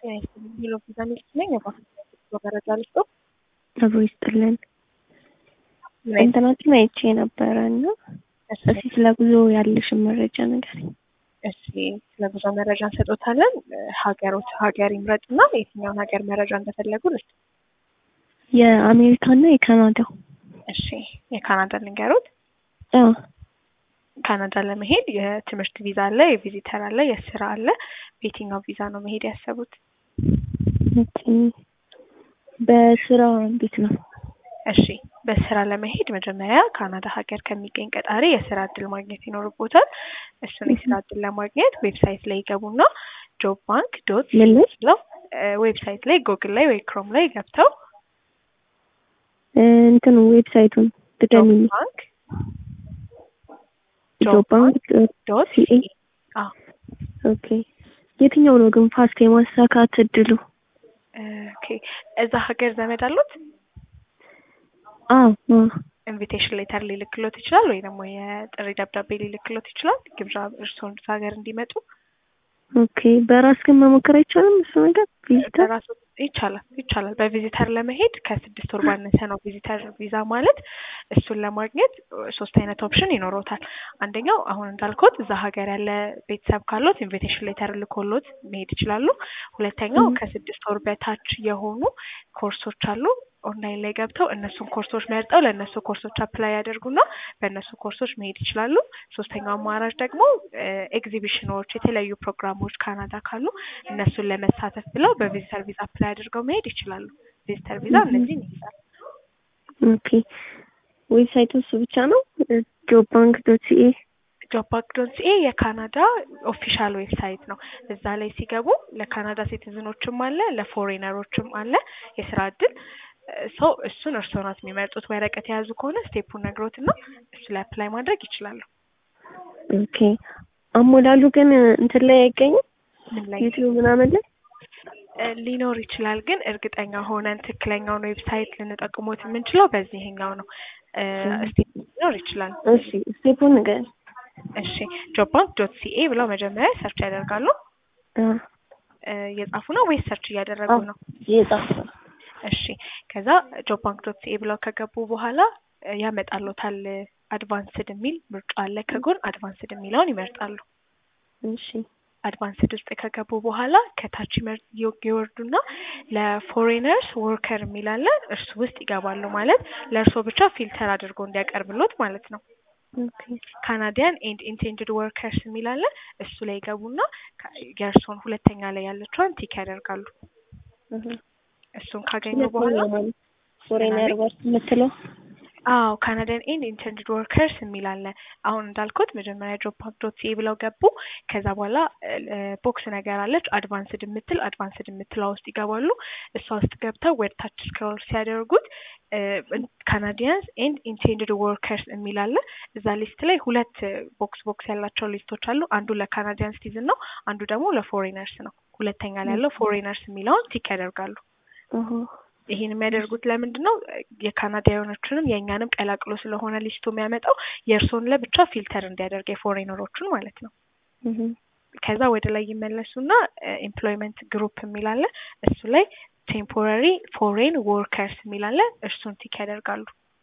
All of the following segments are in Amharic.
ጤና ይስጥልኝ ሄሎ ቪዛ ሚልክ ነኝ። የባንክ መረጃ ልስጦ አብሮ ይስጥልን። እንትናችን አይቼ ነበረ እና እስኪ ስለ ጉዞ ያለሽን መረጃ ነገር እሺ ስለ ጉዞ መረጃ እንሰጦታለን። ሀገሮች ሀገር ይምረጡና የትኛውን ሀገር መረጃ እንደፈለጉ ልስጥ። የአሜሪካና የካናዳ እሺ የካናዳ ልንገሩት። አዎ ካናዳ ለመሄድ የትምህርት ቪዛ አለ፣ የቪዚተር አለ፣ የስራ አለ። በየትኛው ቪዛ ነው መሄድ ያሰቡት? ኦኬ። በስራ እንዴት ነው? እሺ በስራ ለመሄድ መጀመሪያ ካናዳ ሀገር ከሚገኝ ቀጣሪ የስራ እድል ማግኘት ይኖርቦታል። እሱን የስራ እድል ለማግኘት ዌብሳይት ላይ ይገቡና ጆብ ባንክ ዶት ምን ላይ? ብለው ዌብሳይት ላይ ጎግል ላይ ወይ ክሮም ላይ ገብተው እንትኑ ዌብሳይቱን ጆብ ድገሚኝ። ባንክ ጆብ ባንክ ዶት ሲኤ አዎ ኦኬ። የትኛው ነው ግን ፋስት የማሳካት እድሉ? ኦኬ እዛ ሀገር ዘመድ አሉት? አዎ አዎ። ኢንቪቴሽን ሌተር ሊልክሎት ይችላል ወይ ደግሞ የጥሪ ደብዳቤ ሊልክሎት ይችላል። ግብዣ እርስዎን እዛ ሀገር እንዲመጡ ኦኬ። በራስ ግን መሞከር አይቻልም እሱ ነገር ቪዚተር? በራሱ ይቻላል ይቻላል። በቪዚተር ለመሄድ ከስድስት ወር ባነሰ ነው ቪዚተር ቪዛ ማለት። እሱን ለማግኘት ሶስት አይነት ኦፕሽን ይኖሮታል። አንደኛው አሁን እንዳልኩት እዛ ሀገር ያለ ቤተሰብ ካሎት ኢንቪቴሽን ሌተር ልኮሎት መሄድ ይችላሉ። ሁለተኛው ም። ከስድስት ወር በታች የሆኑ ኮርሶች አሉ። ኦንላይን ላይ ገብተው እነሱን ኮርሶች መርጠው ለእነሱ ኮርሶች አፕላይ ያደርጉና በእነሱ ኮርሶች መሄድ ይችላሉ። ሶስተኛው አማራጭ ደግሞ ኤግዚቢሽኖች፣ የተለያዩ ፕሮግራሞች ካናዳ ካሉ እነሱን ለመሳተፍ ብለው በቪዚተር ቪዛ አፕላይ አድርገው መሄድ ይችላሉ። ቪዚተር ቪዛ Mhm. እነዚህን ይይዛል። ኦኬ። ዌብሳይቱ እሱ ብቻ ነው? ጆብ ባንክ ዶት ሲኤ ጆብ ባንክ ዶት ሲኤ የካናዳ ኦፊሻል ዌብሳይት ነው። እዛ ላይ ሲገቡ ለካናዳ ሲቲዝኖችም አለ ለፎሬነሮችም አለ የስራ እድል ሰው እሱን እርስዎ ናት የሚመርጡት። ወረቀት የያዙ ከሆነ ስቴፑን ነግሮትና እሱ ላይ አፕላይ ማድረግ ይችላሉ። ኦኬ። አሞላሉ ግን እንትን ላይ አይገኝም? ምን ላይ ዩቲዩብ ምናምን ላይ? እ ሊኖር ይችላል፣ ግን እርግጠኛ ሆነን ትክክለኛውን ዌብሳይት ልንጠቅሞት የምንችለው በዚህኛው ነው። እ ስቴፕ ሊኖር ይችላል። እሺ ስቴፑን ንገሪኝ። እሺ ጆብ ባንክ ዶት ሲኤ ብለው መጀመሪያ ሰርች ያደርጋሉ። አ እ እየጻፉ ነው ወይስ ሰርች እያደረጉ አዎ። ነው? የጻፍ እሺ ከዛ ጆብ ባንክ ዶት ሲኤ ብለው ከገቡ በኋላ እ ያመጣሎታል። አድቫንስድ የሚል ምርጫ አለ ከጎን አድቫንስድ የሚለውን ይመርጣሉ። እሺ አድቫንስድ ውስጥ ከገቡ በኋላ ከታች ይመር- ይወ- ይወርዱና ለፎሬነርስ ወርከር የሚል አለ እርሱ ውስጥ ይገባሉ። ማለት ለእርስዎ ብቻ ፊልተር አድርጎ እንዲያቀርብሎት ማለት ነው። ኦኬ ካናዲያን ኤንድ ኢንቴንድድ ወርከርስ የሚል አለ እሱ ላይ ይገቡና ከ- የእርስዎን ሁለተኛ ላይ ያለችዋን ቲክ ያደርጋሉ። እህ እሱን ካገኙ በኋላ ፎሬነር ወርክ የምትለው አዎ ካናዳን ኤንድ ኢንተርንድ ወርከርስ የሚል አለ። አሁን እንዳልኩት መጀመሪያ ጆብ ባንክ ዶት ሲኤ ብለው ገቡ። ከዛ በኋላ ቦክስ ነገር አለች አድቫንስድ የምትል አድቫንስድ የምትለዋ ውስጥ ይገባሉ። እሷ ውስጥ ገብተው ወደ ታች ስክሮል ሲያደርጉት ካናዲያንስ ኤንድ ኢንቴንድድ ወርከርስ የሚል አለ። እዛ ሊስት ላይ ሁለት ቦክስ ቦክስ ያላቸው ሊስቶች አሉ። አንዱ ለካናዲያን ሲቲዝን ነው፣ አንዱ ደግሞ ለፎሬነርስ ነው። ሁለተኛ ላይ ያለው ፎሬነርስ የሚለውን ቲክ ያደርጋሉ። እህ ይሄን የሚያደርጉት ለምንድን ነው? የካናዳውያኖቹንም የእኛንም ቀላቅሎ ስለሆነ ሊስቱ የሚያመጣው የእርስዎን ለብቻ ፊልተር እንዲያደርግ የፎሬነሮቹን ማለት ነው። እህ ከዛ ወደ ላይ ይመለሱና ኤምፕሎይመንት ግሩፕ የሚል አለ። እሱ ላይ ቴምፖራሪ ፎሬን ወርከርስ የሚል አለ። እርሱን ቲክ ያደርጋሉ።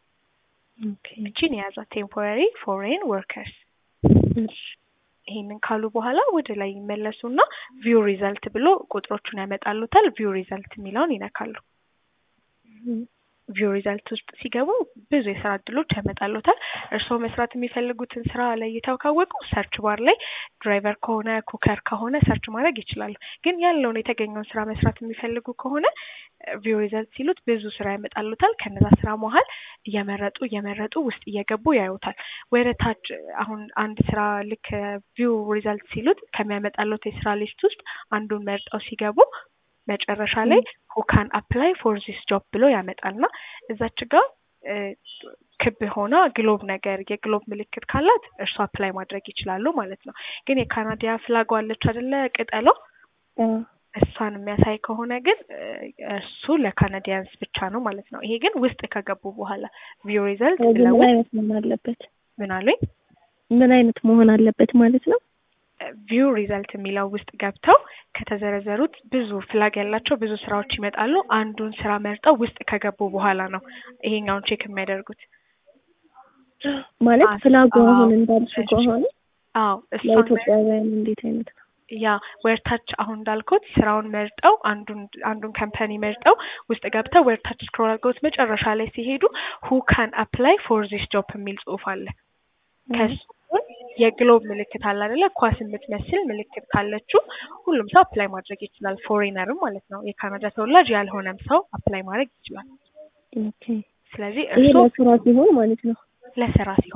ኦኬ እቺን የያዛ ቴምፖራሪ ፎሬን ወርከርስ። እሺ ይሄንን ካሉ በኋላ ወደ ላይ ይመለሱና ቪው ሪዘልት ብሎ ቁጥሮቹን ያመጣሉታል። ቪው ሪዘልት የሚለውን ይነካሉ። እህ ቪው ሪዛልት ውስጥ ሲገቡ ብዙ የስራ እድሎች ያመጣሉታል። እርስዎ መስራት የሚፈልጉትን ስራ ለይተው ካወቁ ሰርች ባር ላይ ድራይቨር ከሆነ ኩከር ከሆነ ሰርች ማድረግ ይችላሉ። ግን ያለውን የተገኘውን ስራ መስራት የሚፈልጉ ከሆነ ቪው ሪዛልት ሲሉት ብዙ ስራ ያመጣሉታል። ከነዛ ስራ መሀል እየመረጡ እየመረጡ ውስጥ እየገቡ ያዩታል። ወደ ታች አሁን አንድ ስራ ልክ ቪው ሪዛልት ሲሉት ከሚያመጣሉት የስራ ሊስት ውስጥ አንዱን መርጠው ሲገቡ መጨረሻ ላይ ሁ ካን አፕላይ ፎር ዚስ ጆብ ብሎ ያመጣልና እዛች ጋር እ ክብ ሆና ግሎብ ነገር የግሎብ ምልክት ካላት እርሱ አፕላይ ማድረግ ይችላሉ ማለት ነው። ግን የካናዲያ ፍላጓ አለች አይደለ ቅጠሏ አ እሷን የሚያሳይ ከሆነ ግን እ እሱ ለካናዲያንስ ብቻ ነው ማለት ነው። ይሄ ግን ውስጥ ከገቡ በኋላ ቪው ሪዘልት ብለው ምን አይነት መሆን አለበት? ምን አሉኝ? ምን አይነት መሆን አለበት ማለት ነው? ቪው ሪዘልት የሚለው ውስጥ ገብተው ከተዘረዘሩት ብዙ ፍላግ ያላቸው ብዙ ስራዎች ይመጣሉ። አንዱን ስራ መርጠው ውስጥ ከገቡ በኋላ ነው ይሄኛውን ቼክ የሚያደርጉት። ማለት አዎ፣ ፍላጎ አዎ፣ አሁን እንዳልሽ እሺ። ከሆነ አዎ እሷን ለኢትዮጵያውያን እንዴት አይነት ነው? ያ ወርታች አሁን እንዳልኩት ስራውን መርጠው አንዱን አንዱን ካምፓኒ መርጠው ውስጥ ገብተው ወርታች ስክሮል አድርገውት መጨረሻ ላይ ሲሄዱ ሁ ካን አፕላይ ፎር ዚስ ጆብ የሚል ጽሁፍ አለ። ከሱ ጎን የግሎብ ምልክት አለ አይደለ? ኳስ የምትመስል ምልክት ካለችው ሁሉም ሰው አፕላይ ማድረግ ይችላል። ፎሬነርም ማለት ነው። የካናዳ ተወላጅ ያልሆነም ሰው አፕላይ ማድረግ ይችላል። ኦኬ ስለዚህ ይሄ እርስዎ ለስራ ሲሆን ማለት ነው። ለስራ ሲሆን